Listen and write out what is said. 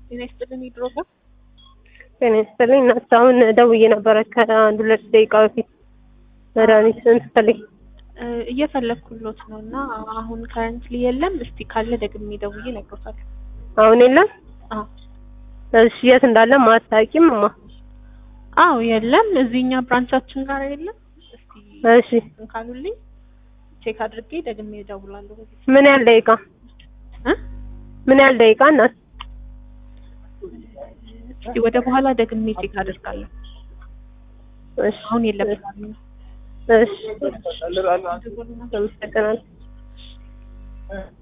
ጤና ይስጥልን ይድሮጋ ጤና ይስጥልኝ እናት አሁን ደውዬ ነበረ ከአንድ ሁለት ደቂቃ በፊት መድኃኒት ስትፈልጊ እየፈለግኩሎት ነው እና አሁን ከረንትሊ የለም። እስቲ ካለ ደግሜ ደውዬ እነግሮታለሁ። አሁን የለም አዎ እሺ የት እንዳለ ማታውቂም እማ አዎ የለም፣ እዚህኛ ብራንቻችን ጋር የለም። እስቲ እሺ እንትን ካሉልኝ ቼክ አድርጌ ደግሜ እደውላለሁ። ምን ያህል ደቂቃ እ ምን ያህል ደቂቃ እናት እስቲ ወደ በኋላ ደግሜ ቼክ አድርጋለሁ። እሺ አሁን የለም ስላሉኝ ነው። እሺ አመሰግናለሁ